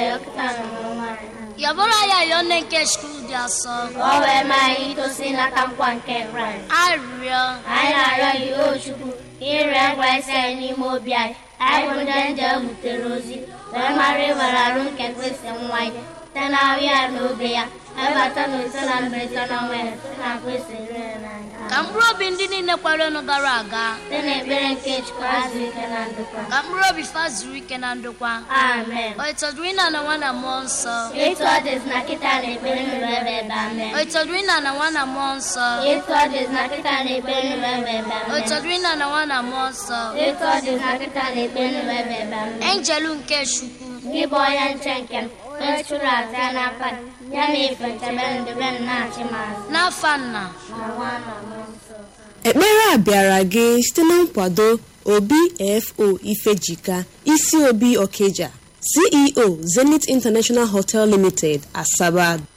ya kịta na nwaanyị yabụrụ ya yọọ nne nke skul dị asọ ka ọ wee maa anyị itosi nata nkwa nke kraịst arịrịọ anyị na-arịọ gị o chukwu ka ịrịọ nkwa isi anyị n'ime obi anyị anyị bụ ndị nje butere ozi wee mara ịwere arụ nke kristi nwa ya site na ahụ ya na obe ya ebata na ise na mberede na ọnwa ya site na kristi rere n'anya ka mkpụrụ obi ndị niile kwarenu gara aga site na ekpere nke chukwu azụ ike na ndokwa ka mkpụrụ obi fa zuru ike na ndokwa amen o ịtọdụrụ ịna na nwa na mmụọ nsọ etu ọ dịzi na kịta na ekpere nụrụ ebe ebe amen o ịtọdụrụ ịna na nwa na mmụọ nsọ etu ọ dịzi na kịta na ekpere nụrụ ebe ebe o amen ịtọdụrụ ịna na nwa na mmụọ nsọ etu ọ dịzi na kịta na ekpere nụrụ ebe ebe amen enjelu nke chukwu gị bụ onye nche nke m onye chụrụ aja ya n'aka gị, ya na ife nchebe ndebe m na-achị m azụ n'afa nna na nwa na mmụọ nsọ ekpere a bịara gị site na nkwado obfo ifejika isi obi okeja ceo zenith international hotel limited asaba